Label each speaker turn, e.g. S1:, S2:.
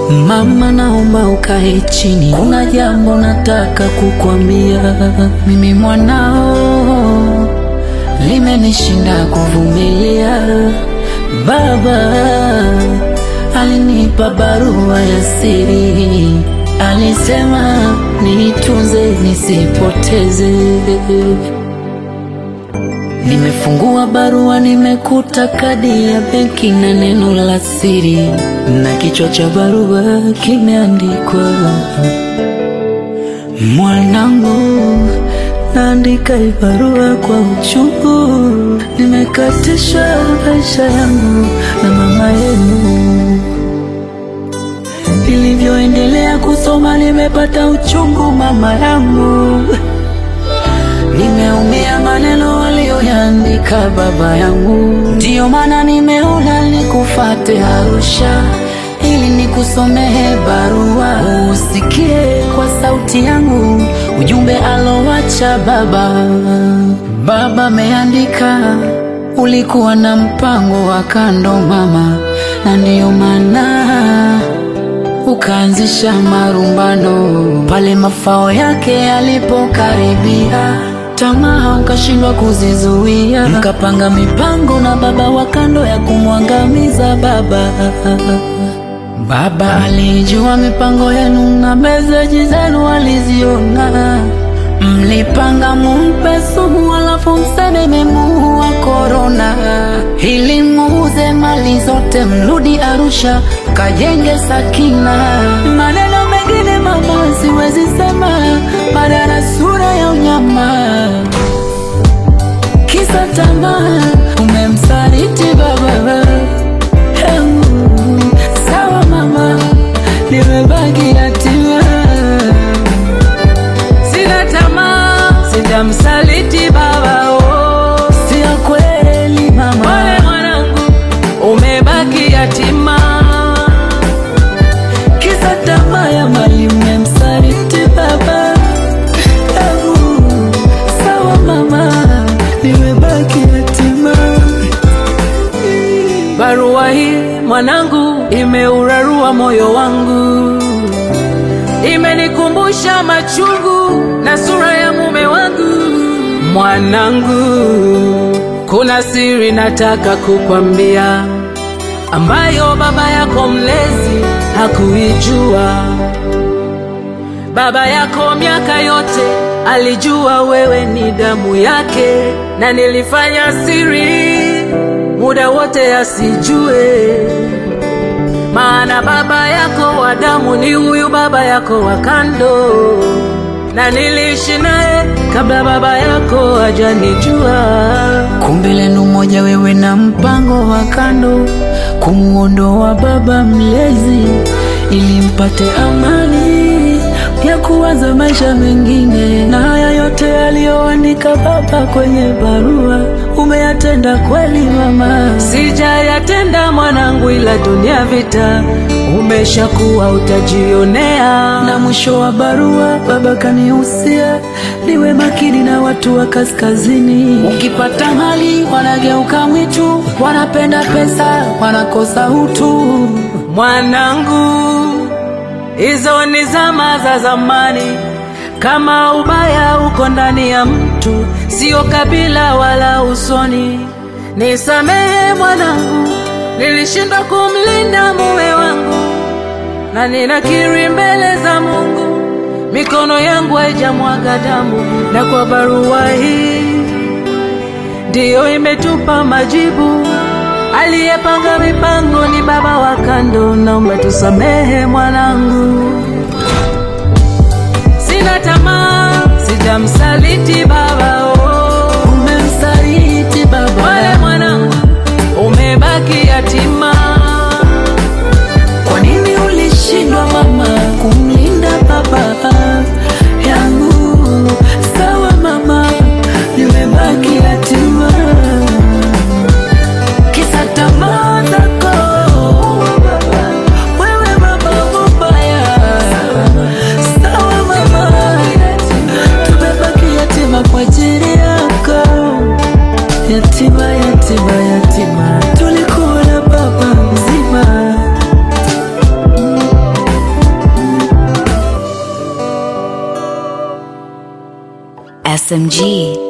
S1: Mama, naomba ukae chini, kuna jambo nataka kukwambia. Mimi mwanao, limenishinda kuvumilia. Baba alinipa barua ya siri, alisema niitunze nisipoteze. Nimefungua barua, nimekuta kadi ya benki na neno la siri, na kichwa cha barua kimeandikwa, mwanangu, naandika hii barua kwa uchungu, nimekatisha maisha yangu na mama yenu. Nilivyoendelea kusoma, nimepata uchungu mama yangu Nimeumia maneno waliyoyaandika baba yangu, ndiyo maana nimeona nikufate Arusha ili nikusomehe barua, usikie kwa sauti yangu ujumbe alowacha baba. Baba ameandika, ulikuwa na mpango wa kando mama, na ndiyo maana ukaanzisha marumbano pale mafao yake yalipokaribia, tamaa ukashindwa kuzizuia, mkapanga mipango na baba wa kando ya kumwangamiza baba. Baba alijua mipango yenu na meseji zenu aliziona, mlipanga mumpe sumu alafu mseme memuua korona, ili muuze mali zote mrudi Arusha kajenge Sakina. Maneno mengine mama siwezi sema, badala sura ya unyama, kisa tamaa umemsaliti baba. Heu, sawa mama, nimebaki yatima, sina tamaa, sitamsaliti baba. Oh, sio kweli mama, pole mwanangu, umebaki yatima kisa tamaa ya mali mmemsaliti baba. Ebu, sawa mama, nimebaki yatima. Barua hii mwanangu, imeurarua moyo wangu, imenikumbusha machungu na sura ya mume wangu. Mwanangu, kuna siri nataka kukwambia ambayo baba yako mlezi hakuijua. Baba yako miaka yote alijua wewe ni damu yake, na nilifanya siri muda wote asijue, maana baba yako wa damu ni huyu baba yako wa kando, na niliishi naye kabla baba yako hajanijua. Kumbe lenu moja, wewe na mpango wa kando kumuondoa baba mlezi ili mpate amani ya kuwaza maisha mengine. Na haya yote aliyoandika baba kwenye barua umeyatenda kweli mama? Sijayatenda mwanangu, ila dunia vita umeshakuwa utajionea. Na mwisho wa barua baba kanihusia niwe makini na watu wa kaskazini. Ukipata mali wanageuka mwitu, wanapenda pesa, wanakosa utu. Mwanangu, hizo ni zama za zamani. Kama ubaya uko ndani ya mtu, sio kabila wala usoni. Nisamehe mwanangu, nilishindwa kumlinda mume wangu, na ninakiri mbele za Mungu, mikono yangu haijamwaga damu, na kwa barua hii ndiyo imetupa majibu. Aliyepanga mipango ni baba wa kando, naomba tusamehe mwanangu. Sina tamaa, sijamsaliti baba. Oh, umemsaliti baba. Wale mwanangu, umebaki yatima. Kwa nini ulishindwa mama kumlinda baba yangu? Sawa mama, nimebaki yatima kisa tamaa zako wewe baba mubaya. Sawa mama, tumebaki yatima kwa ajili yako. Yatima, yatima, yatima, tulikuwa na baba mzima.
S2: SMG.